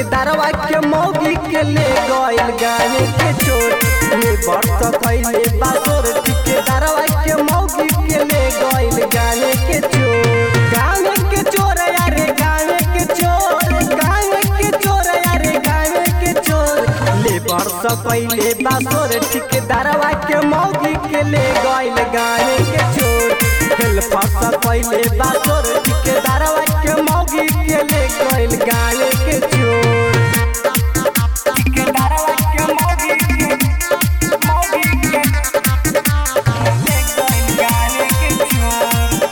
ठेकेदारवा के मौगी के ले गइल गाने के चोर ले बरस कैले बासोर ठेकेदारवा के मौगी के ले गइल गाने के चोर गाने के चोर यारे गाने के चोर गाने के चोर यारे गाने के चोर ले बरस कैले बासोर ठेकेदारवा के मौगी के ले गइल गाने के चोर खेल फस कैले बासोर ठेकेदारवा के मौगी के ले गइल गाने के चोर ठेकेदारवा के मौगी के मौगी के ले गइल गाने के चोर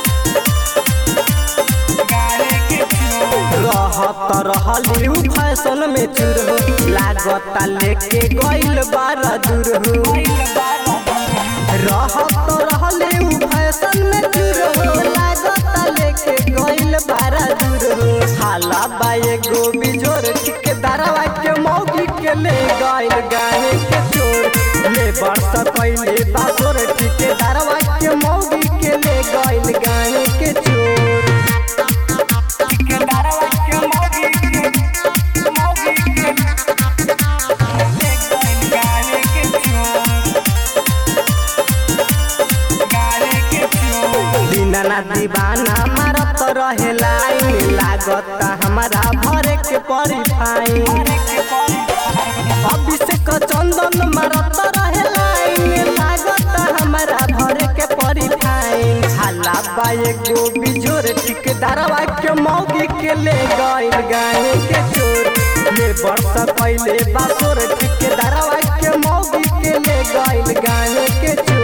गाने के चोर रहत रहली उ फैशन में चूर हो लागता लेके गइल बारा दूर हो रहत रहली उ फैशन में चूर हो लागता लेके गइल बारा दूर हो हाला बा एगो बिजोर ठेकेदारवा के मौगी के ले गइल गाने के चोर ले बरस कैले बासोर ठेकेदारवा के मौगी के ले गइल गाने के चोर ठेकेदारवा के मौगी के मौगी के ले गइल गाने के चोर गाने के चोर दीनाना दीवाना मारत रहे लाइन लागता हमारा भरे के परी फाइन अभिषेक चंदन मारत रहे लाइन लागता हमारा भरे के परी फाइन हाला बा एगो बिजोर ठेकेदारवा के मौगी के ले गइल गाने के चोर ले बरस कैले बासोर ठेकेदारवा के मौगी के ले गइल गाने के चोर